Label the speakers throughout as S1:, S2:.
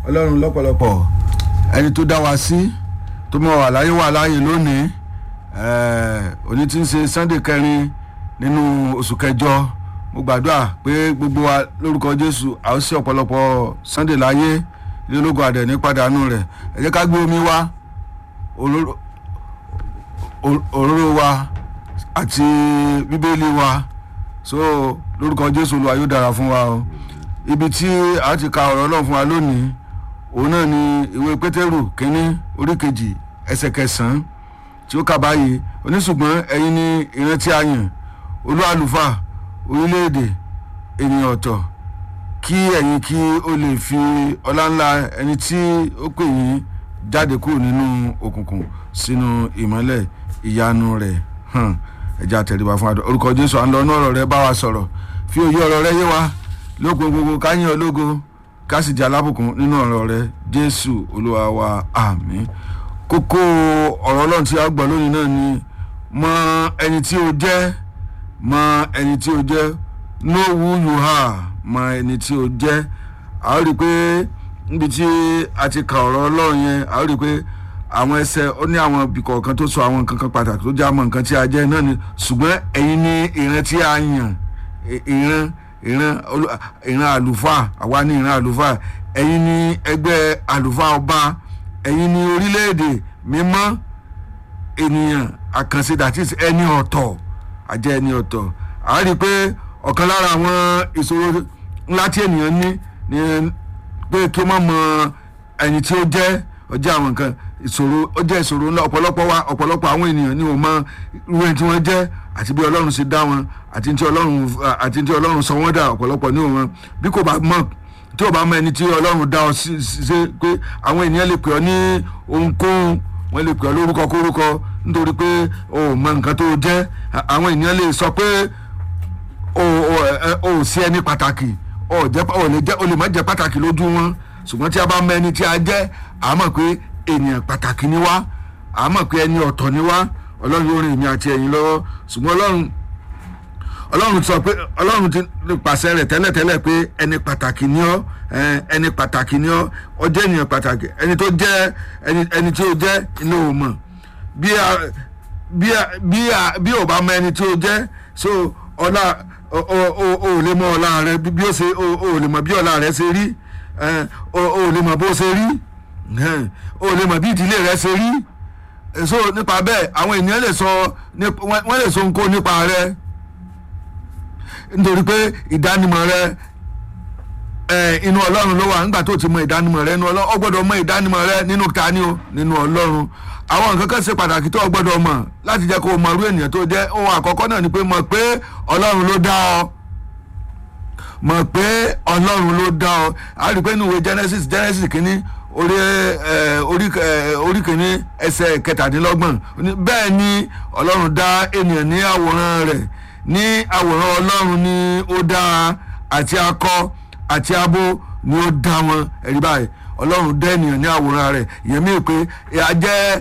S1: ọlọ́run lọ́pọ̀lọpọ̀ ẹni tó dá wa sí tó mọ̀ wà láyé wà láàyè lónìí òní tí ń ṣe sunday kẹrin nínú oṣù kẹjọ mo gbàdúrà pé gbogbo wa lórúkọ jésù a ó sí ọ̀pọ̀lọpọ̀ sunday láyé ilé ológun àdẹ̀ ní pàdánù rẹ̀ ẹ jẹ́ ká gbé omi wá òróró wa àti bíbélì wa so lórúkọ jésù olúwa yóò dára fún wa o ibi tí a ti ka ọ̀rọ̀ ọlọ́run fún wa lónìí òun náà ni ìwé pétérù kínní orí kejì ẹsẹ̀ kẹsàn-án tí ó kà báyìí oníṣùgbọ́n ẹ̀yin ni ìran tí a yàn olú àlùfáà orílẹ̀-èdè ènìyàn ọ̀tọ̀ kí ẹ̀yin kí ó lè fi ọlá ńlá ẹni tí ó pè yín jáde kúrò nínú òkùnkùn sínú ìmọ́lẹ̀ ìyanu rẹ̀ hàn ẹ̀já tẹ̀lébà fún adọ́ orúkọ jésù à ń lọ ní ọ̀rọ̀ rẹ bá wa sọ̀rọ̀ fi òye ọ̀rọ̀ rẹ yé wa lópin gbogbo káyìn ológo ká sì jẹ́ alábùkún nínú ọ̀rọ̀ rẹ jésù olúwa wa àmín kókó ọ̀rọ̀ ọlọ́run tí a gbọ́ lónìí náà ni mọ ẹni tí o jẹ́ mọ ẹni tí o jẹ́ know who you are mọ ẹni tí o jẹ́ a ó rí i pé níbi tí a ti ka ọ̀rọ̀ ọlọ́run yẹn a ó rí i pé àwọn ẹsẹ̀ ó ní àwọn ibì kọ̀ọ̀kan tó sọ àwọn nǹkan kan pàtàkì tó jẹ́ àmọ́ nǹkan tí a jẹ́ náà ni ṣùgbọ́n ẹ̀yin ní ìran tí a yàn ìran ìran ìran àlùfáà àwa ní ìran àlùfáà ẹ̀yin ní ẹgbẹ́ àlùfáà ọba ẹ̀yin ní orílẹ̀-èdè mímọ́ ènìyàn àkànṣe that is ẹni ọ̀tọ̀ àjẹ́ ẹni ọ̀tọ̀ a rí i pé ọ̀kan lára àwọn ìṣòro ńlá tí ènìyàn ní ni pé kí ó má mọ ẹni tí ó jẹ́ ọjọ́ àwọn nǹkan ìṣòro ó jẹ́ ìṣòro ńlá ọ̀pọ̀lọpọ̀ wa ọ̀pọ̀lọpọ̀ àwọn ènìyàn ni wọ́n mọ irú ẹni tí wọ́n jẹ́ àti bí ọlọ́run ṣe dá wọn àti tí ọlọ́run àti tí ọlọ́run sọ wọ́n dà ọ̀pọ̀lọpọ̀ ní wọn bí kò bá mọ̀ tí ò bá mọ ẹni tí ọlọ́run dá ọ ṣe pé àwọn ènìyàn lè pè ọ ní ohunkóhun wọ́n lè pè ọ lórúkọ kórúkọ nítorí pé o ò mọ nǹkan tó jẹ́ àwọn ènìyàn lè sọ pé o ò sí ẹni pàtàkì o lè má jẹ́ pàtàkì lójú wọn ṣùgbọ́n tí a bá mọ ẹni tí a jẹ́ àmọ́ pé ènìyàn pàtàkì ni wá àmọ́ pé ẹni ọ̀tọ̀ ni wá ọlọ́run yóò rìn èmi àti ẹ̀yin lọ́wọ́ ṣùgbọ́n ọlọ́run ọlọ́run sọ pé ọlọ́run ti pàṣẹ rẹ̀ tẹ́lẹ̀tẹ́lẹ̀ pé ẹni pàtàkì ni ọ́ ẹni pàtàkì ni ọ́ ọ jẹ́ ènìyàn pàtàkì ẹni tó jẹ́ ẹni tí ó jẹ́ inú ò mọ̀ bí bí ò bá mọ ẹni tí ó jẹ́ so ọlá o ò lè mọ ọlá rẹ bí ó ṣe o ò lè mọ bí ọlá rẹ ṣe rí o ò lè mọ bó ṣe rí o ò lè mọ bí ìdílé rẹ ṣe rí so nípa bẹ́ẹ̀ àwọn ènìyàn lè sọ wọ́n lè sọ nǹkan nípa rẹ nítorí pé ìdánimọ̀ rẹ inú ọlọ́run ló wà nígbà tó ti mọ ìdánimọ̀ rẹ inú ọlọ́run ó gbọ́dọ̀ mọ ìdánimọ̀ rẹ nínú tani o nínú ọlọ́run àwọn nǹkan kan ṣe pàtàkì tó o gbọ́dọ̀ mọ̀ láti jẹ́ kó o mọ irú ènìyàn tó jẹ́ ohun àkọ́kọ́ náà ni pé mọ̀ pé ọlọ́run ló dá ọ mọ̀ pé ọlọ́run ló dá ọ a rí i pé nínú ìwé Genesis Genesis kínní orí orí orí kìíní ẹsẹ̀ kẹtàdínlọ́gbọ̀n bẹ́ẹ̀ ni ọlọ́run dá ènìyàn ní àwòrán rẹ̀ ní àwòrán ọlọ́run ni ó dá àti akọ àti abo ni ó dá wọn ẹ̀rí báyìí ọlọ́run dá ènìyàn ní àwòrán rẹ̀ ìyẹn mi pé ìyẹn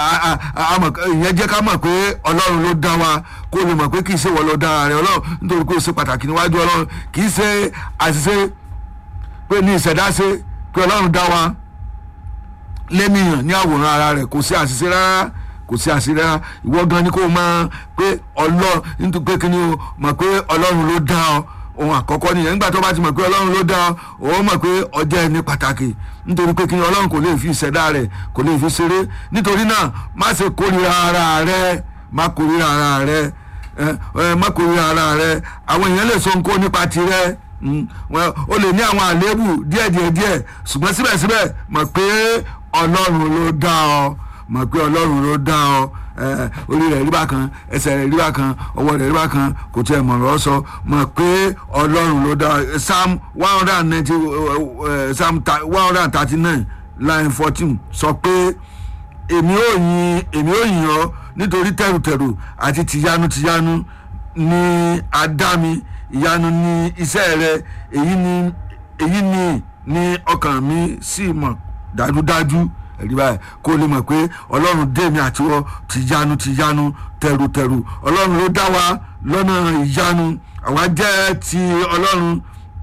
S1: jẹ́ ká mọ̀ pé ọlọ́run ló dá wa kó lè mọ̀ pé kì í ṣe wọ́n ló dá rẹ̀ ọlọ́run nítorí pé ó ṣe pàtàkì níwájú ọlọ́run kì í ṣe àṣìṣe pé ní ìṣẹ̀dá ṣe pé ọlọ́run dá wa lẹ́nìyàn ní àwòrán ara rẹ̀ kò sí àṣìṣe rárá kò sí àṣìṣe rárá ìwọ gan ni kò mọ̀ pé ọlọ́run nítorí pé kíni o mọ̀ pé ọlọ́run ló dá ọ ohun àkọ́kọ́ nìyẹn nígbà tó bá ti mọ̀ pé ọlọ́run ló dá ọ òun mọ̀ pé ọjọ́ ẹni pàtàkì nítorí pé kíni ọlọ́run kò lè fi ìṣẹ̀dá rẹ̀ kò lè fi ṣeré nítorí náà má ṣe kórìíra ara rẹ má kórìíra ara rẹ má kórìíra ara rẹ àwọn èèyàn lè sọ nǹkan nípa tirẹ̀ o lè ní àwọn àléébù díẹ̀díẹ̀ díẹ̀ ṣùgbọ́n síbẹ̀síbẹ̀ mọ̀ pé ọlọ́run ló dá ọ mọ̀ pé ọlọ́run ló dá ọ orí rẹ̀ rí bákan ẹsẹ̀ rẹ̀ rí bákan ọwọ́ rẹ̀ rí bákan kò tiẹ̀ mọ̀ lọ́ sọ mọ̀ pé ọlọ́run ló dá ọ psalm one hundred and ninety psalm one hundred and thirty nine line fourteen sọ pé èmi ò yin èmi ò yin ọ nítorí tẹrùtẹrù àti tìyanu tìyanu ni àdámi ìyanu ni iṣẹ́ rẹ èyí ni èyí ni ni ọkàn mi sì mọ̀ dájúdájú ẹ̀rí báyìí kó lè mọ̀ pé ọlọ́run dèmi àtiwọ́ tìyanu tìyanu tẹrùtẹrù ọlọ́run ló dá wa lọ́nà ìyanu àwa jẹ́ ti ọlọ́run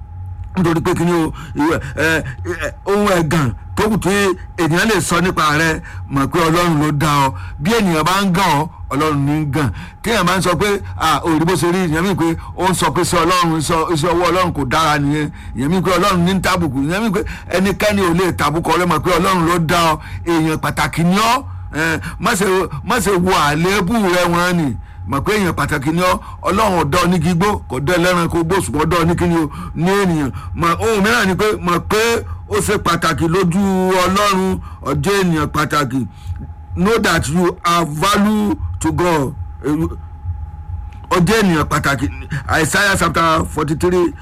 S1: nítorí pé kíni o ìwẹ ẹ ẹ ohun ẹ̀gàn tó kù tí ènìyàn lè sọ nípa rẹ mọ̀ pé ọlọ́run ló dá ọ bí ènìyàn bá ń gàn ọ́ ọlọ́run ní í gàn téèyàn bá ń sọ pé òòrì bó ṣe rí ìyẹn mi pé ó ń sọ pé sí ọlọ́run iṣẹ́ ọwọ́ ọlọ́run kò dára nìyẹn ìyẹn mi pé ọlọ́run ní ń tàbùkù ìyẹn mi pé ẹnikẹ́ni ò lè tàbùkù ọlọ́mọ pé ọlọ́run ló dá ọ èèyàn pàtàkì ni ọ́ má ṣe wo àléébù rẹ wọn ni mọ̀ pé èèyàn pàtàkì ni ọ́ ọlọ́run ọ̀dọ́ ní gbígbó kò dẹ́ lẹ́ran kó gbó ṣùgbọ́n ọ̀dọ́ ní kíni o ní ènìyàn mọ̀ ohun mìíràn ni pé mọ̀ pé ó ṣe pàtàkì lójú ọlọ́run ọjọ́ ènìyàn pàtàkì know that you are value to God ọjọ́ ènìyàn pàtàkì Isaiah chapter forty three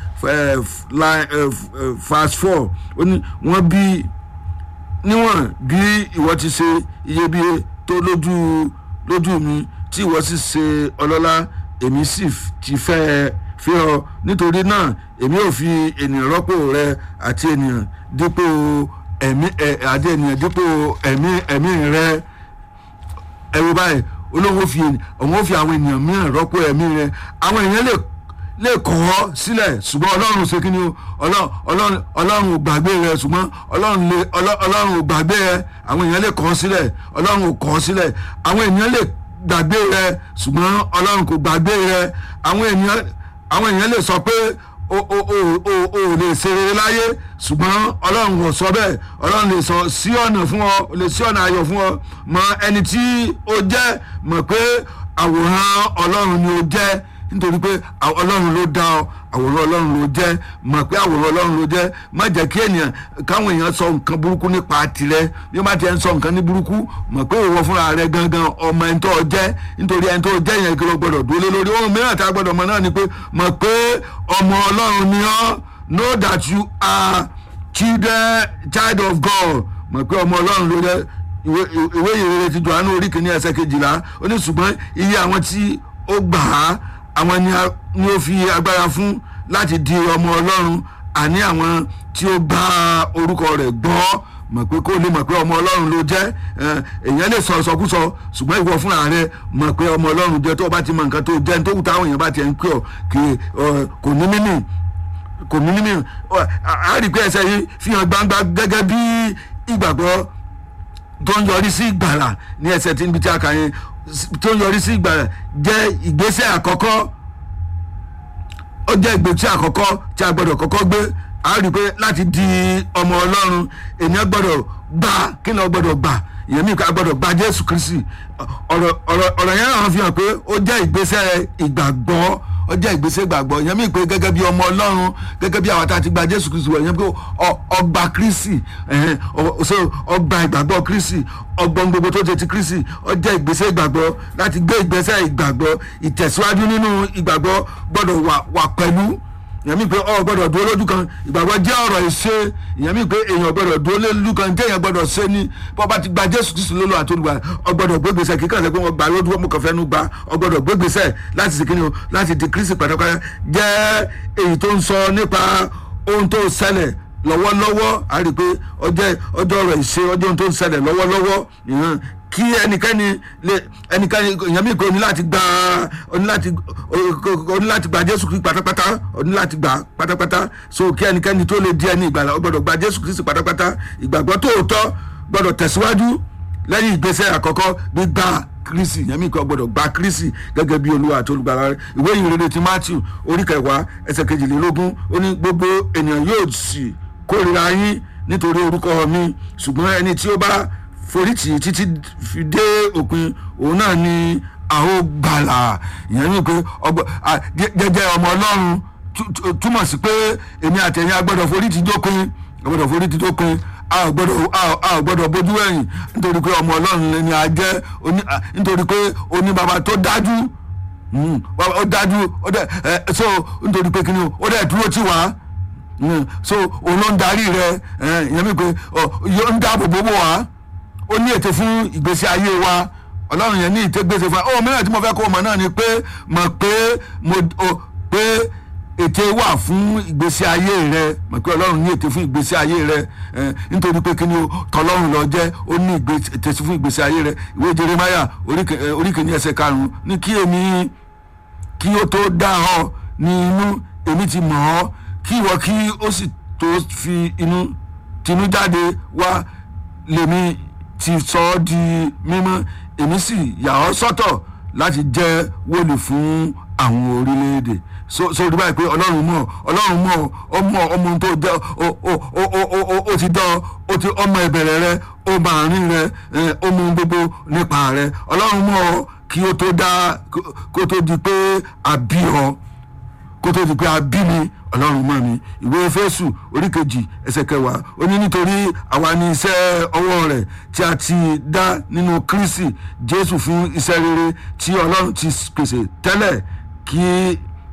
S1: verse four ó ní wọ́n bí níwọ̀n bí ìwọ ti ṣe iyebíye tó lójú lójú mi tí ìwọ sì ṣe ọlọ́lá èmi sì ti fẹ́ fi ọ nítorí náà èmi ò fi ènìyàn rọ́pò rẹ àti ènìyàn dípò ẹ̀mí àti ènìyàn dípò ẹ̀mí ẹ̀mí rẹ ẹ̀rù báyìí olóhùn fi òun ó fi àwọn ènìyàn mìíràn rọ́pò ẹ̀mí rẹ àwọn èèyàn lè lè kọ̀ ọ́ sílẹ̀ ṣùgbọ́n ọlọ́run ṣe kí ni o ọlọ́run ọlọ́run ò gbàgbé rẹ ṣùgbọ́n ọlọ́run lè ọlọ́run ò gbàgbé rẹ àwọn èèyàn lè kọ̀ ọ́ sílẹ̀ ọlọ́run ò kọ̀ ọ́ sílẹ̀ àwọn èèyàn lè gbàgbé rẹ ṣùgbọ́n ọlọ́run kò gbàgbé rẹ àwọn èèyàn àwọn èèyàn lè sọ pé o o o o o lè ṣe rere láyé ṣùgbọ́n ọlọ́run kò sọ bẹ́ẹ̀ ọlọ́run lè sọ sí ọ̀nà fún ọ lè sí ọ̀nà ayọ̀ fún ọ mọ ẹni tí o jẹ́ mọ̀ pé àwòrán ọlọ́run ni o jẹ́ nítorí pé ọlọ́run ló dá ọ àwòrán ọlọ́run ló jẹ́ mọ̀ pé àwòrán ọlọ́run ló jẹ́ má jẹ́ kí ènìyàn káwọn èèyàn sọ nǹkan burúkú nípa tirẹ̀ bí wọ́n bá ti ń sọ nǹkan ní burúkú mọ̀ pé òwò fúnra rẹ̀ gangan ọmọ ẹni tó jẹ́ nítorí ẹni tó jẹ́ yẹn kí ló gbọ́dọ̀ dúró lé lórí ohun mìíràn tá a gbọ́dọ̀ mọ̀ náà ni pé mọ̀ pé ọmọ ọlọ́run ni ọ́ know that you are children child of God mọ̀ pé ọmọ ọlọ́run ló jẹ́ ìwé ìrere ti Jòhánù orí kìíní ẹsẹ̀ kejìlá ó ní ṣùgbọ́n iye àwọn tí ó gbà á àwọn ni ó fi agbára fún láti di ọmọ ọlọ́run àní àwọn tí ó gba orúkọ rẹ̀ gbọ́ mọ̀ pé kó lè mọ̀ pé ọmọ ọlọ́run ló jẹ́ èèyàn lè sọ ìsọkúsọ ṣùgbọ́n ìwọ fúnra rẹ mọ̀ pé ọmọ ọlọ́run jẹ́ tó o bá ti mọ nǹkan tó jẹ́ tó wù táwọn èèyàn bá ti ń pè ọ́ kì kò ní mímì kò ní mímì á rí i pé ẹsẹ̀ yìí fi hàn gbangba gẹ́gẹ́ bí ìgbàgbọ́ tó ń yọrí sí ìgbàlà ní ẹsẹ̀ tí níbi tí a kà yẹn tó ń yọrí sí ìgbàlà jẹ́ ìgbésẹ̀ àkọ́kọ́ ó jẹ́ ìgbésẹ̀ àkọ́kọ́ tí a gbọ́dọ̀ kọ́kọ́ gbé a rí i pé láti di ọmọ ọlọ́run ènìyàn gbọ́dọ̀ gbà kí ni wọ́n gbọ́dọ̀ gbà ìyẹn mi ká gbọ́dọ̀ gba jésù kristi ọ̀rọ̀ ọ̀rọ̀ ọ̀rọ̀ yẹn hàn fi hàn pé ó jẹ́ ìgbésẹ̀ ìgbàgbọ́ ó jẹ́ ìgbésẹ̀ ìgbàgbọ́ ìyẹn mi pé gẹ́gẹ́ bí ọmọ ọlọ́run gẹ́gẹ́ bí àwọn tá a ti gba jésù kristi wọ̀ ìyẹn pé ọgbà kristi ọgbà ìgbàgbọ́ kristi ọgbọ́n gbogbo tó jẹ́ ti kristi ó jẹ́ ìgbésẹ̀ ìgbàgbọ́ láti gbé ìgbésẹ̀ ìgbàgbọ́ ìtẹ̀síwájú nínú ìgbàgbọ́ gbọ́dọ̀ wà pẹ̀lú ìyẹn mi pé ọ gbọ́dọ̀ dúró lójú kan ìgbàgbọ́ jẹ́ ọ̀rọ̀ ìṣe ìyẹn mi pé èèyàn gbọ́dọ̀ dúró lójú kan téèyàn gbọ́dọ̀ ṣe ni bó bá ti gba jésù kristu lólo àtolùgbà ọ gbọ́dọ̀ gbégbèsè kíkàn sẹ pé wọn gbà lójú wọn kàn fẹ́ nu gba ọ gbọ́dọ̀ gbégbèsè láti ṣe kíni o láti di kristi pátápátá jẹ́ èyí tó ń sọ nípa ohun tó ṣẹlẹ̀ lọ́wọ́lọ́wọ́ a rí i pé ọjọ́ ọjọ́ ọ̀rọ̀ ìṣe ọjọ́ ohun tó ń ṣẹlẹ̀ lọ́wọ́lọ́wọ́ ìhàn kí ẹnikẹ́ni lè ẹnikẹ́ni èèyàn mi kò ní láti gba oní láti oní láti gba jésù kristu pátápátá oní láti gba pátápátá so kí ẹnikẹ́ni tó lè di ẹni ìgbàlà ó gbọ́dọ̀ gba jésù kristu pátápátá ìgbàgbọ́ tòótọ́ gbọ́dọ̀ tẹ̀síwájú lẹ́yìn ìgbésẹ̀ àkọ́kọ́ gbígbà kristi yẹn mi kò gbọ́dọ̀ gba kristi gẹ́gẹ́ bí olúwa àti olùgbàlà rẹ̀ ìwé ìrere ti matthew orí kẹwàá ẹsẹ̀ kejìlélógún ó ní gbogbo ènìyàn yóò sì kórìíra yín nítorí orúkọ mi ṣùgbọ́n ẹni tí ó bá forítì títí fi dé òpin òun náà ni àwọn gbàlà ìyẹn ní pé jẹjẹ ọmọ ọlọ́run túmọ̀ sí pé èmi àtẹ̀yìn agbọ́dọ̀ forítì dópin agbọ́dọ̀ forítì dópin a ò gbọ́dọ̀ a ò gbọ́dọ̀ bójú ẹ̀yìn nítorí pé ọmọ ọlọ́run ni a jẹ́ nítorí pé oní bàbá tó dájú ó dájú ó dẹ̀ so nítorí pé kíni ó dẹ̀ dúró tì wá so òun ló ń darí rẹ ìyẹn mi pé yóò ń dáàbò bò wá ó ní ètò fún ìgbésí ayé wa ọlọ́run yẹn ní ìtẹ́gbèsè fún wa ó mìíràn tí mo fẹ́ kó o mọ̀ náà ni pé mọ̀ pé mo pé ète wà fún ìgbésí ayé rẹ mọ̀ pé ọlọ́run ní ète fún ìgbésí ayé rẹ nítorí pé kíni tọlọ́run lọ jẹ́ ó ní ète fún ìgbésí ayé rẹ ìwé jeremaya orí kìíní ẹsẹ̀ karùn-ún ní kí èmi kí ó tó dá ọ ní inú èmi ti mọ̀ ọ́ kí ìwọ kí ó sì tó fi inú tinú jáde wá lèmi ti sọ ọ́ di mímọ́ èmi sì yà ọ́ sọ́tọ̀ láti jẹ́ wòlíì fún àwọn orílẹ̀-èdè so so rí báyìí pé ọlọ́run mọ̀ ọlọ́run mọ̀ ọmọ ọmọ ohun tó jẹ́ ó ó ó ó ó ó ó ti dán ó ti ọmọ ìbẹ̀rẹ̀ rẹ ó mọ àárín rẹ ẹ, ó mọ ohun gbogbo nípa rẹ ọlọ́run mọ̀ kí ó tó dá kó- kó tó di pé àbí ọ kó tó di pé a bí mi ọlọ́run mọ̀ mi ìwé fésù orí kejì ẹsẹ̀ kẹwàá ó ní nítorí àwa ní iṣẹ́ ọwọ́ rẹ̀ tí a ti dá nínú kírísì jésù fún iṣẹ́ rere tí ọlọ́run ti pèsè tẹ́lẹ̀ kí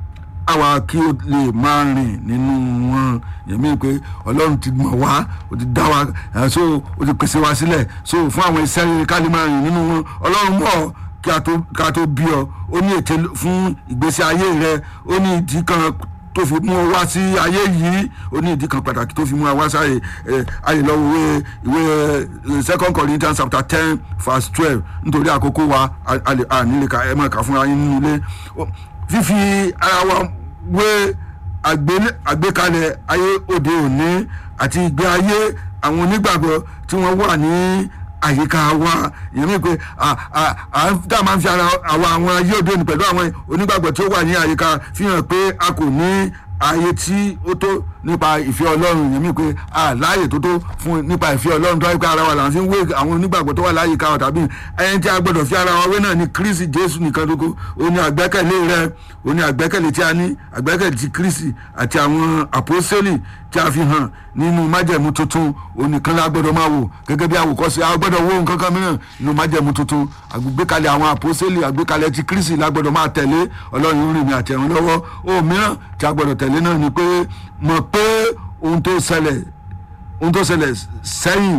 S1: àwa kí o lè máa rìn nínú wọn yẹmí pé ọlọ́run ti mọ̀ wá o ti dá wa eh, so o ti pèsè wa sílẹ̀ so fún àwọn iṣẹ́ rere ká lè máa rìn nínú wọn ọlọ́run mọ̀ ọ́ kí a tó ká tó bí ọ ó ní ète fún ìgbésí ayé rẹ ó ní ìdí kan tó fi mú ọ wá sí ayé yìí ó ní ìdí kan pàtàkì tó fi mú ọ wá sáyé ẹ ayé lọ ìwé ìwé ẹ, second corinthians chapter ten verse twelve nítorí àkókò wa a- a lè- a nílé ka ẹ máa kà fúnra yín nínú ilé Ó- fífi ara wa wé àgbélé- àgbékalẹ̀ ayé òde òní àti ìgbé ayé àwọn onígbàgbọ́ tí wọ́n wà ní àyíká wa ìyẹn mi pé à à à ń tá a máa ń fi ara àwa àwọn ayé òde òní pẹ̀lú àwọn onígbàgbọ́ tí ó wà ní àyíká fi hàn pé a kò ní ààyè tí ó tó nípa ìfẹ́ ọlọ́run ìyẹn mi pé a láàyè tó tó fún nípa ìfẹ́ ọlọ́run tó wáyé pé ara wa là ń fi wé àwọn onígbàgbọ́ tó wà láyìíká wa tàbí ẹni tí a gbọ́dọ̀ fi ara wa wé náà ní kírísì jésù nìkan tó kó o ní àgbẹ́kẹ̀lé rẹ o ní àgbẹ́kẹ̀lé tí a ní àgbẹ́kẹ̀lé ti kírísì àti àwọn àpòsílì tí a fi hàn nínú májẹ̀mú tuntun onìkan la gbọ́dọ̀ máa wò gẹ́gẹ́ bí àwòkọ́ṣe a gbọ́dọ̀ wo nǹkan kan mìíràn nínú májẹ̀mú tuntun àgbékalẹ̀ àwọn àpòsílì àgbékalẹ̀ ti kírísì la gbọ́dọ̀ máa tẹ̀lé ọlọ́run yóò rìn mí àti ẹ̀rùn lọ́wọ́ ohun mìíràn tí a gbọ́dọ̀ tẹ̀lé náà ni pé mọ̀ pé ohun tó ṣẹlẹ̀ ohun tó ṣẹlẹ̀ sẹ́yìn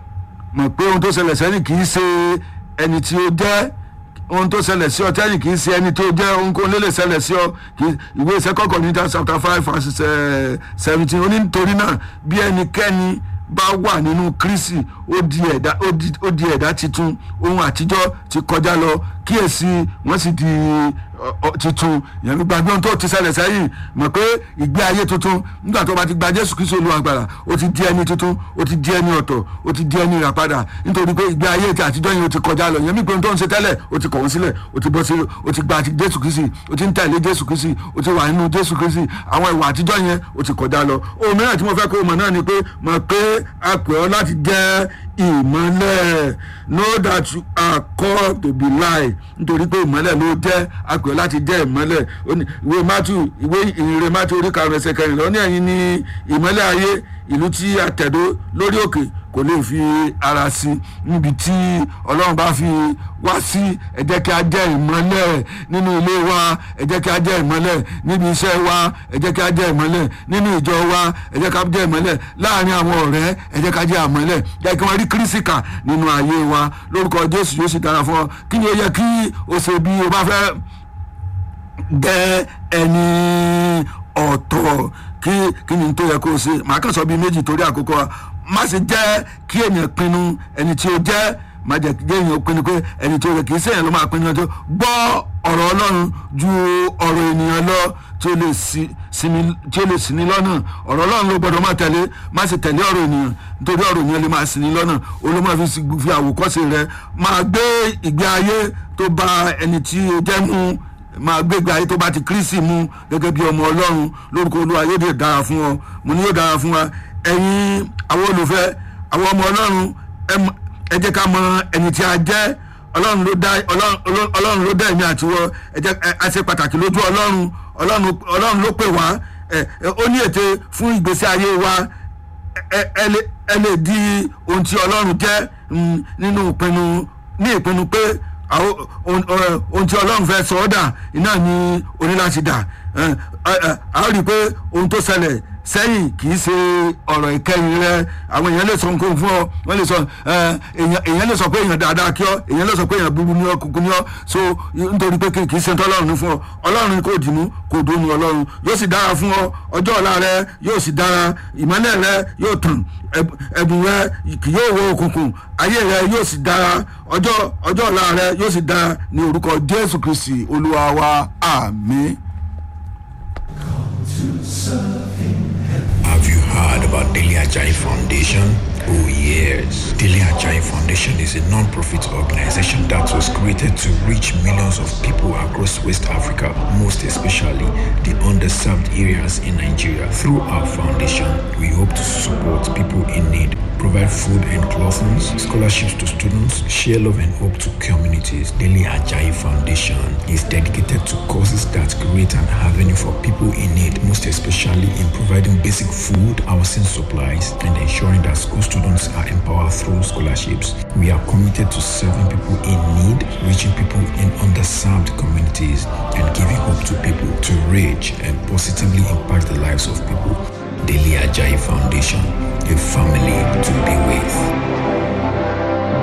S1: mọ̀ pé ohun tó ṣẹlẹ̀ sẹ́yìn kì í ṣe ẹni tí ó jẹ́ ohun tó ṣẹlẹ̀ sí ọ tẹ́yìn kì í ṣe ẹni tó jẹ́ ohunkóhun lè lè ṣẹlẹ̀ sí ọ kì í ìwé second Corinthians chapter five verse eh, seventeen ó ní nítorí náà bí ẹnikẹ́ni bá wà nínú Kristi ó di ẹ̀dá ó di ó di ẹ̀dá titun ohun àtijọ́ ti kọjá lọ kíyèsí wọ́n sì di ọ- ọ- titun ìyẹn gbàgbé ohun tó ti ṣẹlẹ̀ sẹ́yìn mọ̀ pé ìgbé ayé tuntun nígbà tó bá ti gba Jésù Kristi Olúwa gbàrà ó ti di ẹni tuntun ó ti di ẹni ọ̀tọ̀ ó ti di ẹni ìràpadà nítorí pé ìgbé ayé ti àtijọ́ yẹn ó ti kọjá lọ ìyẹn mi pé ohun tó ń ṣe tẹ́lẹ̀ ó ti kọ̀ wọ́n sílẹ̀ ó ti bọ́ sí ó ti gba ti Jésù Kristi ó ti ń tẹ̀lé Jésù Kristi ó ti wà nínú Jésù Kristi àwọn ìwà àtijọ́ yẹn ó ti kọjá lọ ohun mìíràn tí mo fẹ́ kó o mọ̀ náà ni pé mọ̀ pé a pè ọ́ láti jẹ́ ìmọ́lẹ̀ know that you are called to be light nítorí pé ìmọ́lẹ̀ ló jẹ́ a pè ọ́ láti jẹ́ ìmọ́lẹ̀ Ó ní- ìwé Matthew ìwé ìrere Matthew orí karùn-ún ẹsẹ̀ kẹrìnlá ó ní ẹ̀yin ní ìmọ́lẹ̀ ayé ìlú tí a tẹ̀dó lórí òkè kò lè fi ara sí níbi tí ọlọ́run bá fi wá sí ẹ jẹ́ kí a jẹ́ ìmọ́lẹ̀ nínú ilé wa ẹ jẹ́ kí a jẹ́ ìmọ́lẹ̀ níbi iṣẹ́ wa ẹ jẹ́ kí a jẹ́ ìmọ́lẹ̀ nínú ìjọ wa ẹ jẹ́ kí a jẹ́ ìmọ́lẹ̀ láàrin àwọn ọ̀rẹ́ ẹ jẹ́ kí a jẹ́ ìmọ́lẹ̀ jẹ́ kí wọ́n rí kírísìkà nínú ayé wa lórúkọ Jésù yóò sì dára fún ọ kí ni ó yẹ kí o ṣe bí o bá fẹ́ jẹ́ ẹni ọ̀tọ̀ kí kí ni tó yẹ kó o ṣe màá kàn sọ bíi méjì torí àkókò wa má ṣe jẹ́ kí èèyàn pinnu ẹni tí ó jẹ́ má jẹ́ kí èèyàn pinnu pé ẹni tí ó yẹ kì í ṣe èèyàn ló máa pinnu ọjọ́ gbọ́ ọ̀rọ̀ Ọlọ́run ju ọ̀rọ̀ ènìyàn lọ tí ó lè sí sinmi tí ó lè sí ní lọ́nà ọ̀rọ̀ Ọlọ́run ló gbọ́dọ̀ máa tẹ̀lé má ṣe tẹ̀lé ọ̀rọ̀ ènìyàn nítorí ọ̀rọ̀ ènìyàn lè máa sí ní lọ́nà olómọ fi sí- fi àwòkọ́ṣe rẹ máa gbé ìgbé ayé tó bá ẹni tí ó jẹ́ mú máa gbégbé ayé tó bá ti kírísì mú gẹ́gẹ́ bí ọmọ ọlọ́run lórúkọ olúwa yóò dé dára fún ọ mo ní yóò dára fún wa ẹ̀yin àwọn olùfẹ́ àwọn ọmọ ọlọ́run ẹ mọ- ẹ jẹ́ ká mọ ẹni tí a jẹ́ ọlọ́run ló dá ọlọ́run- ọlọ́run ọlọ́run ló dá èmi àti wọ ẹ jẹ́ ẹ- a ṣe pàtàkì lójú ọlọ́run ọlọ́run ọlọ́run ló pè wá ẹ ẹ, ó ní ète fún ìgbésí ayé wa ẹ ẹ lè ẹ lè di ohun tí ọlọ́run jẹ́ mm, nínú ìpinnu ní ìpinnu pé àwọn ohun ọ- ohun tí ọlọ́run fẹ́ sọ ọ́ dà iná ni o ní láti dà ẹ, ẹ, ẹ, a ó rí i pé ohun tó ṣẹlẹ̀ sẹ́yìn kì í ṣe ọ̀rọ̀ ìkẹyìn rẹ àwọn èèyàn lè sọ nǹkan fún ọ wọ́n lè sọ ẹ, èèyàn èèyàn lè sọ pé èèyàn dáadáa kí ọ èèyàn lè sọ pé èèyàn búburú ní ọ kúkú ní ọ so nítorí pé kì í ṣe tọ́lọ́run ní fún ọ ọlọ́run kò dìmú kò dónú ọlọ́run yóò sì dára fún ọ ọjọ́ ọ̀la rẹ yóò sì dára ìmọ́lẹ̀ rẹ yóò tàn ẹ̀bù- ẹ̀bùn rẹ kì yóò wọ òkùnkùn ayé rẹ yóò sì dára ọjọ́ ọjọ́ ọ̀la rẹ yóò sì dára ní orúkọ Jésù Kristi olúwa wa àmín.
S2: to serve him. Daily Ajayi Foundation? Oh, yes. Daily Ajayi Foundation is a non profit organization that was created to reach millions of people across West Africa, most especially the underserved areas in Nigeria. Through our foundation, we hope to support people in need, provide food and clothing, scholarships to students, share love and hope to communities. Daily Ajayi Foundation is dedicated to causes that create an avenue for people in need, most especially in providing basic food, housing supplies, and ensuring that school students are empowered through scholarships. We are committed to serving people in need, reaching people in underserved communities, and giving hope to people to reach and positively impact the lives of people. Daily Ajayi Foundation, a family to be with.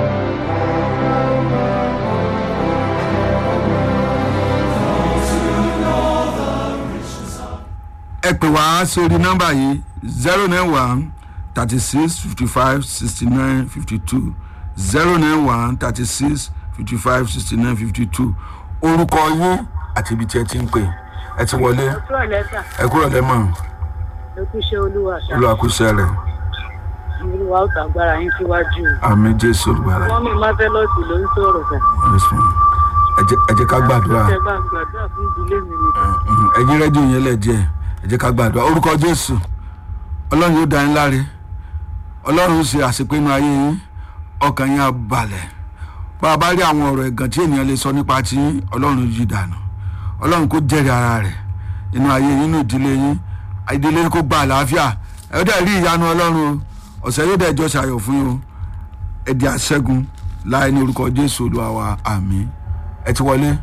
S1: ẹ pè wá sórí nọ́mbà yìí zero nine one thirty six fifty five sixty nine fifty two zero nine one thirty six fifty five sixty nine fifty two orúkọ yín àti ibi tí ẹ ti ń pè ẹ ti wọlé
S3: Ọjọ́ lẹ́tà
S1: ẹ kúrò lẹ́mọ̀
S3: lókùṣẹ́ olúwa ṣá.
S1: olùwàkúṣẹ́ rẹ̀
S3: Olúwa ó tàgbára yín síwájú.
S1: àmì jésù olùgbàlà
S3: Wọ́n mi Marvelous ló ń sọ̀rọ̀ sà.
S1: Yes, ma'am. ẹ jẹ́- ẹ jẹ́ ká gbàdúrà
S3: Ṣé bá ń gbàdúrà fún ìdílé mi nìkan?
S1: Mhm. ẹ̀yin rẹ́díò yẹn lẹ̀ díẹ̀ ẹ jẹ́ ká gbàdúrà orúkọ jésù ọlọ́run yóò dá yín láre ọlọ́run ó ṣe àṣepinnu ayé yín ọkàn yín á balẹ̀ bá a bá rí àwọn ọ̀rọ̀ ẹ̀gàn tí ènìyàn lè sọ nípa tí yín ọlọ́run yí dànù ọlọ́run kó jẹ́rìí ara rẹ̀ inú ayé yín inú ìdílé yín ìdílé yín kó gba àlàáfíà ẹ ó dẹ̀ rí ìyanu ọlọ́run o ọ̀sẹ̀ yóò dẹ̀ jọ ṣàyọ̀ fún yín o ẹ di àṣẹ́gun láì ní orúkọ jésù olúwa wa àmín ẹ ti wọlé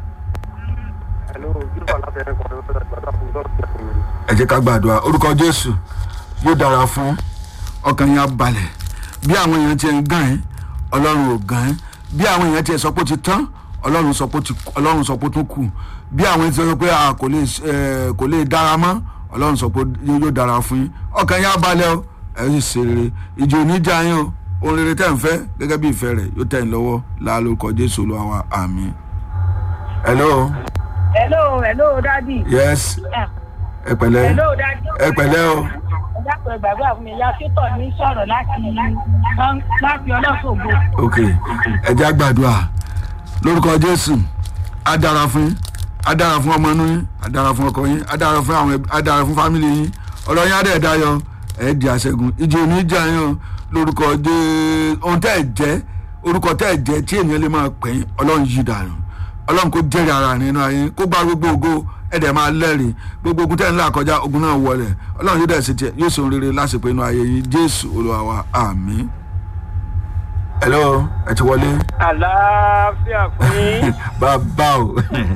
S1: ẹ jẹ́ ká gbàdúrà orúkọ jésù yóò dára fún ọkàn yín á balẹ̀ bí àwọn èèyàn ti ń gàn ẹ́ ọlọ́run ò gàn ẹ́ bí àwọn èèyàn ti sọ pé ó ti tán ọlọ́run sọ pé ó ti ọlọ́run sọ pé ó tún kù bí àwọn èèyàn ti sọ pé a kò lè ẹ kò lè dára mọ́ ọlọ́run sọ pé yóò dára fún yín ọkàn yín á balẹ̀ o ẹ sì ṣe rere ìjì ò ní já yín o ohun rere tẹ́ ń fẹ́ gẹ́gẹ́ bí ìfẹ́ rẹ̀ yóò tẹ̀ ń lọ́wọ́ láàlórúkọ jésù olúwa wa àmín. hello
S3: Hello, hello, dádì.
S1: yes ẹ pẹ̀lẹ́
S3: Hello, dádì.
S1: ẹ pẹ̀lẹ́ o.
S3: Ẹ dákun ẹ gbàgbọ́ fún mi, ìyá Sítọ̀ ní sọ̀rọ̀ láti láti ọlọ́sọ̀gbọ̀.
S1: ok ẹ jẹ́ àgbàdua lórúkọ jésù á dára fún yín á dára fún ọmọ inú yín á dára fún ọkọ yín á dára fún àwọn ẹbí á dára fún fámìlì yín ọ̀rọ̀ yín á dẹ̀ dayọ̀ ẹ̀ di àṣẹgun ìjì òní jà yín o lórúkọ jésù ohun tẹ́ ẹ̀ jẹ́ orúkọ tẹ́ ẹ̀ jẹ́ tí ènìyàn lè máa pè yín ọlọ́run yí dànù ọlọ́run kò jẹ́rìí ara nínú ayé kó gba gbogbo ògo ẹ̀dẹ̀ máa lẹ́rìí gbogbo ogun tẹ́ ń là kọjá ogun náà wọlé ọlọ́run yóò dẹ̀ ṣe tiẹ̀ yóò ṣe ohun rere lásìkò inú ayé yín jésù olúwa wa àmín. hello ẹ ti wọlé
S3: Àlàáfíà fún yín.
S1: bàbá o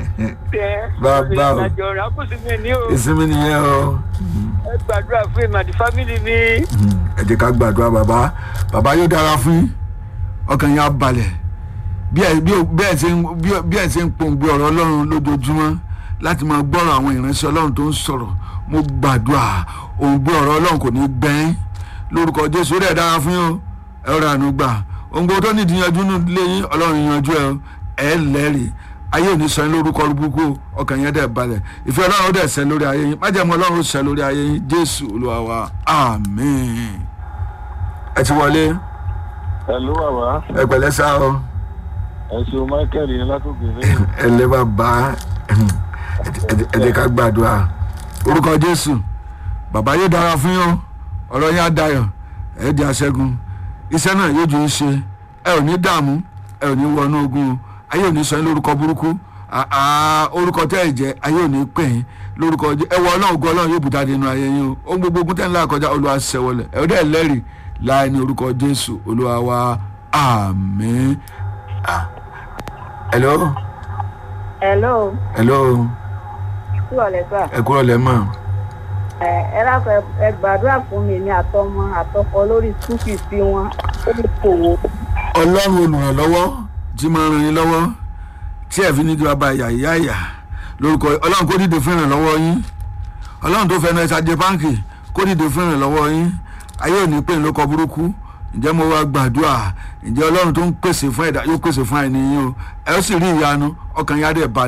S1: Bàbá o.
S3: Ìrìnàjò ọ̀rọ̀ àkóso mi ní o.
S1: ìsinmi nìyẹn o
S3: Ẹ gbàdúrà fún èmi àti fámìlì mi.
S1: ẹ jẹ́ ká gbàdúrà bàbá bàbá yóò dára fún yín ọkàn yín á balẹ̀ bí ẹ bí ò- bí ẹ ṣe ń bí ẹ- bí ẹ ṣe ń pòǹgbẹ ọ̀rọ̀ ọlọ́run lójoojúmọ́ láti máa gbọ́rọ̀ àwọn ìránṣẹ́ ọlọ́run tó ń sọ̀rọ̀ mo gbàdúrà òǹgbẹ ọ̀rọ̀ ọlọ́run kò ní gbẹ́yìn lórúkọ jésù ó dẹ̀ dára fún yín o ẹ ó rànú gbà òǹgbẹ tó nídìí yanjú nù lé yín ọlọ́run yanjú ẹ o ẹ lẹ́rìí ayé ò ní sọ yín lórúkọ burúkú o, ọkàn yẹn dẹ̀ balẹ̀ ìfẹ́ ọlọ́run ó dẹ̀ ṣẹ lórí ayé yín májẹ̀mú ọlọ́run ó ṣẹ lórí ayé yín jésù olúwa wa àmín ẹ ti wọlé
S4: Hello bàbá
S1: ẹ pẹ̀lẹ́ sá o
S4: ẹ ṣeun Michael yẹn látòkè ní
S1: ẹ lé bàbá ẹ jẹ́ ká gbàdúrà orúkọ jésù bàbá yóò dára fún yín o ọ̀rọ̀ yín á dayọ̀ ẹ di aṣẹ́gun iṣẹ́ náà yóò ju ń ṣe ẹ ò ní dààmú ẹ ò ní wọnú ogun o ayé ò ní sọ yín lórúkọ burúkú àà orúkọ tẹ́ ẹ jẹ́ ayé ò ní pè yín lórúkọ jẹ́ ẹ wọ ọlọ́run ògo ọlọ́run yóò bùtá nínú ayé yín o ohun gbogbo ogun tẹ́ ń là kọjá olúwa ṣẹwọlẹ̀ ẹ ò dẹ́ lẹ́rìí láì ní orúkọ jésù olúwa wa àmín. Ah. hello
S3: Hello,
S1: hello
S3: kí wà lẹ́sà?
S1: ẹ kúrò lẹ́mọ̀
S3: Ẹ ẹ dákun ẹ- ẹ gbàdúrà fún mi ní àtọmọ àtọkọ lórí school fees tí wọn ó lè kòwò.
S1: ọlọ́run olùrànlọ́wọ́ tí máa ràn yín lọ́wọ́ tí ẹ̀ fi ní kí wọ́n bá ìyá ìyá ìyá lórúkọ ọlọ́run kó dìde fún ìrànlọ́wọ́ yín ọlọ́run tó fẹ́ràn ẹ̀ṣá jẹ báńkì kó dìde fún ìrànlọ́wọ́ yín ayé ò ní pè ní lóko burúkú ǹjẹ́ mo wá gbàdúrà ǹjẹ́ ọlọ́run tó ń pèsè fún ẹ̀dá yóò pèsè fún àìní yín o ẹ ó sì rí ìyanu ọkàn yá dẹ̀ balẹ̀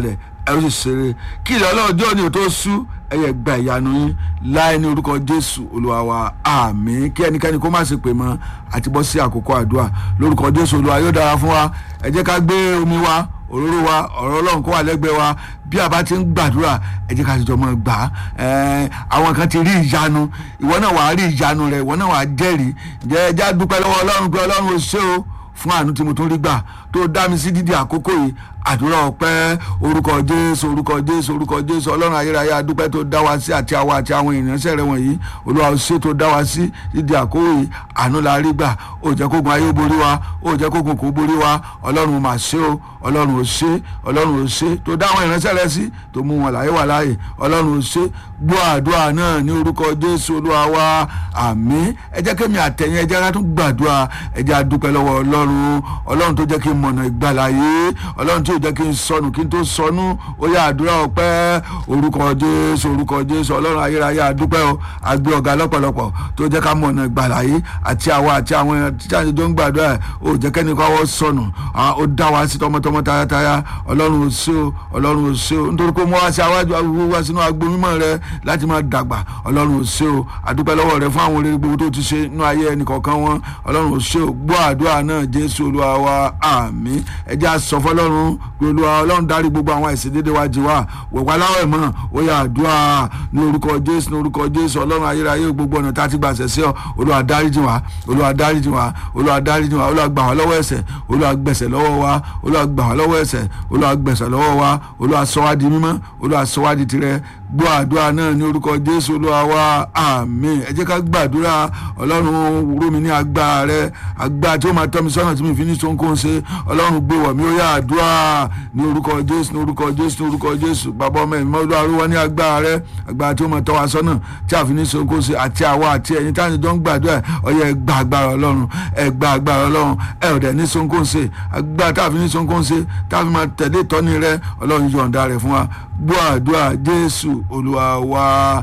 S1: ẹ ó sì ṣeré kí ilẹ̀ ọlọ́jọ́ ni ò tó sú ẹyẹ gba ìyanu yín láì ní orúkọ jésù olúwa wa àmín kí ẹnikẹ́ni kó má sì pè mọ́ àti bọ́ sí àkókò àdúrà lórúkọ jésù olúwa yóò dára fún wa ẹ jẹ́ ká gbé omi wa òróró wa ọ̀rọ̀ ọlọ́run kó wà lẹ́gbẹ̀ẹ́ wa bí a bá ti ń gbàdúrà ẹ jẹ́ ká ti jọ mọ́ gbà á ẹ̀ẹ́n àwọn kan ti rí ìyanu ìwọ náà wàá rí ìyanu rẹ ìwọ náà wàá jẹ́rìí ǹjẹ́ ẹ já dúpẹ́ lọ́wọ́ ọlọ́run pé ọlọ́run ò ṣe o fún àánú tí mo tún rí gbà tó dá mi sí dídí àkókò yìí àdúrà ọpẹ́ orúkọ jésù orúkọ jésù orúkọ jésù ọlọ́run ayérayé adúpẹ́ tó dá wa sí àti àwa àti àwọn ìránṣẹ́ rẹ wọ̀nyí olúwa ó ṣe tó dá wa sí dídí àkókò yìí àánú la rí gbà ó jẹ́ kógun ayé borí wa ó jẹ́ kógun kò borí wa ọlọ́run mà ṣe o ọlọ́run ò ṣe ọlọ́run ò ṣe tó dá àwọn ìránṣẹ́ rẹ sí tó mú wọn láyé wà láàyè ọlọ́run ò ṣe gbọ́ àdúrà náà ní orúkọ jésù olúwa wa àmín ẹ jẹ́ kémi àtẹ̀yìn ẹ jẹ́ ká tún gbàdúrà ẹ jẹ́ adúpẹ́ lọ́wọ́ ọlọ́run ọlọ́run tó jẹ́ kí n mọ̀nà ìgbàláyé ọlọ́run tí ò jẹ́ kí n sọnù kí n tó sọnù ó yá àdúrà ọpẹ́ orúkọ jésù orúkọ jésù ọlọ́run ayérayé adúpẹ́ o àgbẹ̀ ọ̀gá lọ́pọ̀lọpọ̀ tó jẹ́ ká mọ̀nà ìgbàláyé àti àwa àti àwọn tíjà tó ń gbàdúrà ó jẹ́ kẹ́ni kó wọ́n sọnù ó dá wa sí tọmọtọmọ tayátayá ọlọ́run ò sí o ọlọ́run ò sí o nítorí pé mo wá sí àwájú wá sínú agbo mímọ́ rẹ láti máa dàgbà ọlọ́run ò sí o àdúpẹ́ lọ́wọ́ rẹ fún àwọn oríire gbogbo tó ti ṣe nínú ayé ẹnì kọ̀ọ̀kan wọn ọlọ́run ò sí o gbọ́ àdúrà náà jésù olúwa wa àmín ẹ jẹ́ á sọ fọlọ́run pé olúwa ọlọ́run dárí gbogbo àwọn àìsàn dédé wa jì wá wẹ̀wá láwọ̀ ẹ̀ mọ́ ó yá àdúrà ní orúkọ jésù ní orúkọ jésù ọlọ́run ayérayé gbogbo ọ̀nà tá a ti gbà ṣẹ̀ sí ọ olúwa dáríjì wá olúwa dáríjì wá olúwa dáríjì wá olúwa gbà wá lọ́wọ́ ẹ̀ṣẹ̀ olúwa gbẹ̀ṣẹ̀ lọ́wọ́ wa olúwa gbà wá lọ́wọ́ ẹ̀ṣẹ̀ olúwa gbẹ̀ṣẹ̀ lọ́wọ́ wa olúwa sọ wá di mímọ́ olúwa sọ wá di tirẹ̀ gbọ́ àdúrà náà ní orúkọ jésù olúwa wa àmín ẹ jẹ́ ká gbàdúrà ọlọ́run wúrú mi ní agbára rẹ agbára tí ó máa tọ́ mi sọ́nà tí mi fi ní sọ́nkó ṣe ọlọ́run gbé wọ̀ mí ó yá àdúrà ní orúkọ jésù ní orúkọ jésù ní orúkọ jésù bàbá ọmọ ẹ̀mí olúwa ló wá ní agbára rẹ agbára tí ó máa tọ́ wa sọ́nà tí a fi ní sọ́nkó ṣe àti àwa àti ẹ̀yin tí a ti jọ ń gbàdúrà ọyẹ ẹ gba agbára ọlọ́run ẹ gba agbára ọlọ́run ẹ ò dẹ̀ ní sọ́nkó ṣe agbára tí a fi ní sọ́nkó ṣe tí a fi máa tẹ̀lé ìtọ́ni rẹ ọlọ́run yọ̀ǹda rẹ̀ fún wa gbọ́ àdúrà jésù olúwa wa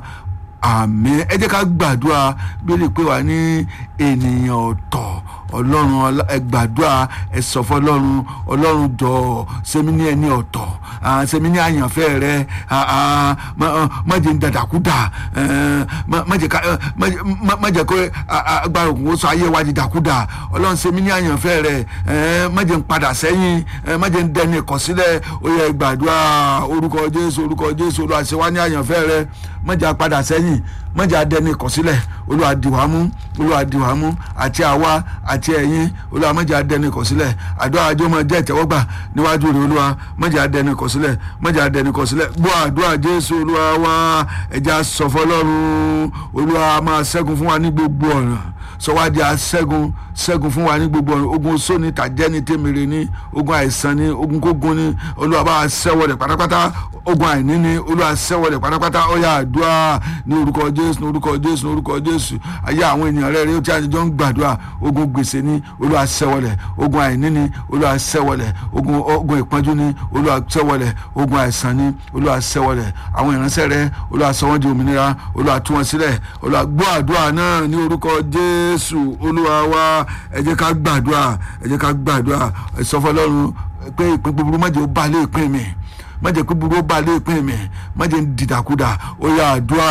S1: àmín ẹ jẹ́ ká gbàdúrà bí lè pè wá ní ènìyàn ọ̀tọ̀ ọlọ́run ẹ gbàdúrà ẹ sọ fọlọ́run ọlọ́run jọ sẹ́mi ní ẹni ọ̀tọ̀ sẹ́mi ní àyànfẹ́ rẹ má jẹ́ dàdàkúdà má jẹ́ kó agbára òkun ó sọ ayé wa di dàkúdà ọlọ́run sẹ́mi ní àyànfẹ́ rẹ má jẹ́ padà sẹ́yìn má jẹ́ dẹni ìkọ̀sílẹ̀ ó yẹ gbàdúrà orúkọ jésù orúkọ jésù olùwàṣẹwá ní àyànfẹ́ rẹ má jẹ́ padà sẹ́yìn má jẹ́ adẹni ìkọ̀sílẹ̀ olúwa dì wá mú olúwa dì wá mú àti àwa àti ẹ̀yin olúwa má jẹ́ adẹni ìkọ̀sílẹ̀ àdúrà àjọ máa jẹ́ ìtẹ́wọ́gbà níwájú rẹ̀ olúwa má jẹ́ adẹni ìkọ̀sílẹ̀ má jẹ́ adẹni ìkọ̀sílẹ̀ gbọ́ àdúrà jésù olúwa wá ẹja sọ̀fọ́ lọ́rùn olúwa máa ṣẹ́gun fún wa ní gbogbo ọ̀nà sọwádìí aṣẹ́gun ṣẹ́gun fún wa ní gbogbo ọ̀nà ogun sóni tàjẹ́ni tèmèrè ní ogun àìsàn ní ogun kógun ní olúwa bá ṣẹ́wọ́ rẹ̀ pátápátá ogun àìní ní olúwa ṣẹ́wọ́ rẹ̀ pátápátá ó yá àdúrà ní orúkọ jésù ní orúkọ jésù ní orúkọ jésù ayé àwọn ènìyàn rẹ̀ rí ó tí a jọ ń gbàdúrà ogun gbèsè ní olúwa ṣẹ́wọ́ rẹ̀ ogun àìní ní olúwa ṣẹ́wọ́ rẹ̀ ogun ogun ìpọ́njú ní olúwa ṣẹ́wọ́ rẹ̀ ogun àìsàn ní olúwa ṣẹ́wọ́ rẹ̀ àwọn ìránṣẹ́ rẹ̀ olúwa sọ wọ́n di òmìnira olúwa tú wọn sílẹ̀ olúwa gbọ́ àdúrà náà ní orúkọ jésù olúwa wa ẹ jẹ́ ká gbàdúrà ẹ jẹ́ ká gbàdúrà ẹ sọ fọlọ́run pé ìpín búburú má jẹ́ ó bá lé ìpín mi má jẹ́ pé búburú ó bá lé ìpín mi má jẹ́ dìdàkudà ó yá àdúrà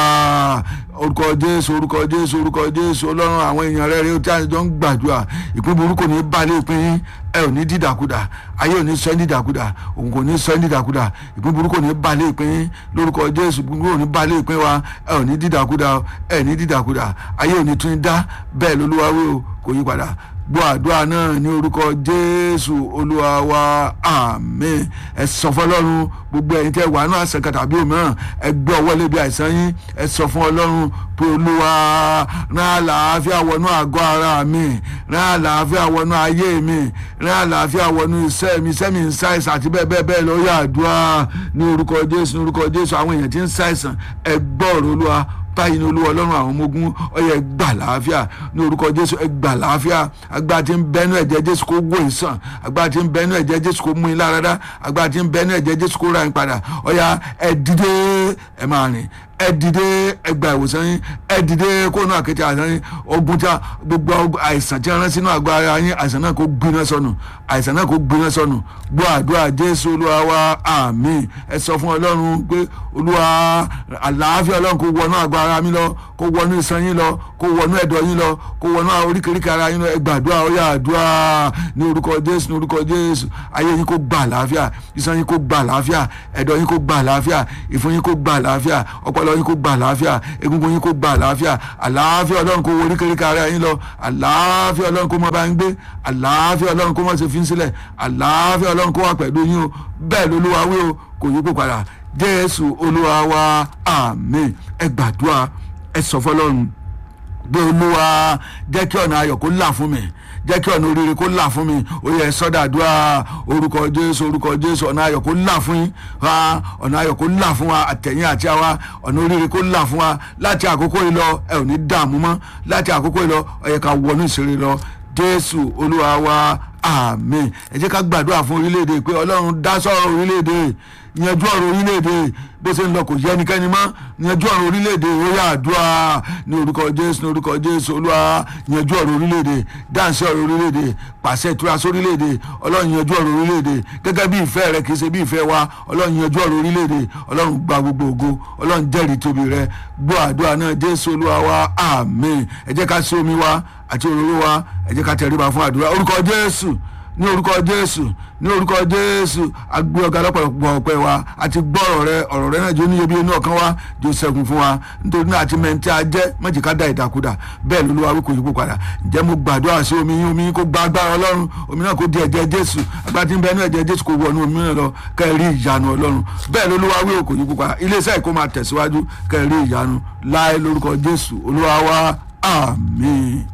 S1: orúkọ jésù orúkọ jésù orúkọ jésù ọlọ́run àwọn èèyàn rẹ̀ rẹ̀ tí a jọ ń gbàdúrà ìpín burúkú kò ní bá lé ìpín yín ẹ ò ní dìdàkudà ayé ò ní sọ ẹ́ dìdàkudà òun kò ní sọ ẹ́ dìdàkudà ìpín burúkú kò ní bá lé ìpín yín lórúkọ jésù burúkú kò ní bá lé ìpín wa ẹ ò ní dìdàkudà ẹ ní dìdàkudà ayé ò ní tún dá bẹ́ẹ̀ lolúwa wí o kò yí padà gbọ́ àdúrà náà ní orúkọ jésù olúwa wa àmín ẹ sọ fọlọ́run gbogbo ẹ̀yin tẹ́ wà náà àṣẹkà tàbí òmíràn ẹ gbé ọwọ́ lébi àìsàn yín ẹ sọ fún ọlọ́run pé olúwa rán àlàáfíà wọnú àgọ́ ara mi rán àlàáfíà wọnú ayé mi rán àlàáfíà wọnú iṣẹ́ mi iṣẹ́ mi ń ṣàìsàn àti bẹ́ẹ̀ bẹ́ẹ̀ bẹ́ẹ̀ lọ yá àdúrà ní orúkọ jésù ní orúkọ jésù àwọn èèyàn tí ń ṣàìsàn ẹ gbọ́ ọ̀rọ̀ olúwa báyìí ní olúwa ọlọ́run àwọn ọmọ ogun ọyẹ gbà láàfíà ní orúkọ jésù ẹ gbà láàfíà agbára tí ń bẹnu ẹ̀jẹ̀ jésù kó wò ìsàn agbára tí ń bẹnu ẹ̀jẹ̀ jésù kó mú in láradá agbára tí ń bẹnu ẹ̀jẹ̀ jésù kó ra in padà ọyà ẹ dìde ẹ máa rìn ẹ dìde ẹgbà ìwòsàn yín ẹ dìde kóònù àkété àìsàn yín ogun tí a gbogbo ogun- àìsàn tí a rán sínú àgọ́ ara yín àìsàn náà kó gbiná sọnù àìsàn náà kó gbiná sọnù gbọ́ àdúrà jésù olúwa wa àmín ẹ sọ fún ọlọ́run pé olúwa àlàáfíà ọlọ́run kó wọnú àgọ́ ara mi lọ kó wọnú iṣan yín lọ kó wọnú ẹ̀dọ̀ yín lọ kó wọnú oríkèéríkèé ara yín lọ ẹ gbàdúrà ó yá àdúrà ní orúkọ jésù ní orúkọ jésù ayé yín kó gbà àlàáfíà iṣan yín kó gbà àlàáfíà ẹ̀dọ̀ yín kó gbà àlàáfíà ìfun yín kó gbà àlàáfíà ọpọlọ yín kó gbà àlàáfíà egungun yín kó gbà àlàáfíà àlàáfíà ọlọ́run kó wọ oríkèéríkèé ara yín lọ àlàáfíà ọlọ́run kó má bá ń gbé àlàáfíà ọlọ́run kó má ṣe fi ń sílẹ̀ àlàáfíà ọlọ́run kó wà pẹ̀lú yín o bẹ́ẹ̀ lolúwa wí o kò yí kó padà jésù olúwa wa àmín ẹ gbàdúrà ẹ sọ fọlọ́run gbé olúwa jẹ́ kí ọ̀nà ayọ̀ kó là fún mi jẹ́ kí ọ̀nà oríire kó là fún mi ó yẹ sọ́dàdúrà orúkọ jésù orúkọ jésù ọ̀nà ayọ̀ kó là fún yín wa ọ̀nà ayọ̀ kó là fún wa àtẹ̀yìn àti àwa ọ̀nà oríire kó là fún wa láti àkókò yìí lọ ẹ ò ní dààmú mọ́ láti àkókò yìí lọ ó yẹ ká wọnú ìṣeré lọ jésù olúwa wa àmín ẹ jẹ́ ká gbàdúrà fún orílẹ̀-èdè pé ọlọ́run dá sọ̀rọ̀ orílẹ̀-èdè yanjú ọ̀rọ̀ orílẹ̀-èdè bó ṣe ń lọ kò yẹ ẹnikẹ́ni mọ́ yanjú ọ̀rọ̀ orílẹ̀-èdè ó yá àdúrà ní orúkọ jésù ní orúkọ jésù olúwa yanjú ọ̀rọ̀ orílẹ̀-èdè dáǹsì ọ̀rọ̀ orílẹ̀-èdè pàṣẹ ìtura sórílẹ̀-èdè ọlọ́run yanjú ọ̀rọ̀ orílẹ̀-èdè gẹ́gẹ́ bí ìfẹ́ rẹ kì í ṣe bí ìfẹ́ wa ọlọ́run yanjú ọ̀rọ̀ orílẹ̀-èdè ọlọ́run gba gbogbo ògo ọlọ́run jẹ́rìí tóbi rẹ gbọ́ àdúrà náà jésù olúwa wa àmín ẹ jẹ́ ká sí omi wa àti òróró wa ẹ jẹ́ ká tẹríba fún àdúrà orúkọ jésù ní orúkọ jésù ní orúkọ jésù agbé ọgá lọ́pọ̀lọpọ̀ ọpẹ́ wa àti gbọ́ ọ̀rọ̀ rẹ ọ̀rọ̀ rẹ náà jó níyebi inú ọkàn wa jó sẹ́gun fún wa nítorí náà àti mẹ́ntì ajẹ́ méjì ká da ìdàkudà bẹ́ẹ̀ lolúwa wí kò yípo padà ǹjẹ́ mo gbàdúrà sí omi yín omi yín kó gba agbára ọlọ́run omi náà kó di ẹ̀jẹ̀ jésù agbára tí ń bẹ ní ẹ̀jẹ̀ jésù kó wọnú omi náà lọ kẹ́ ẹ rí ìyanu ọlọ́run bẹ́ẹ̀ lolúwa wí kò yípo padà iléeṣẹ́ ìkó máa tẹ̀síwájú kẹ́ ẹ rí ìyanu láì lórúkọ jésù olúwa wa àmín.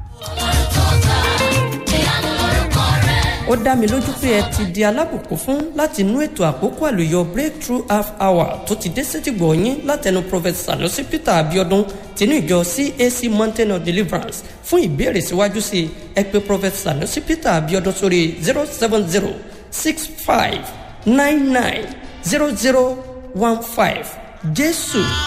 S5: ó dá mi lójú pé ẹ ti di alábùkún fún láti inú ètò àkókò àlùyọ breakthrough half hour tó ti dé sétìgbọ̀ yín látẹnu prophet sanusi peter abiodun tinú ìjọ cac mountain of deliverance fún ìbéèrè síwájú sí i ẹ pé prophet sanusi peter abiodun sórí zero seven zero six five nine nine zero zero one five jésù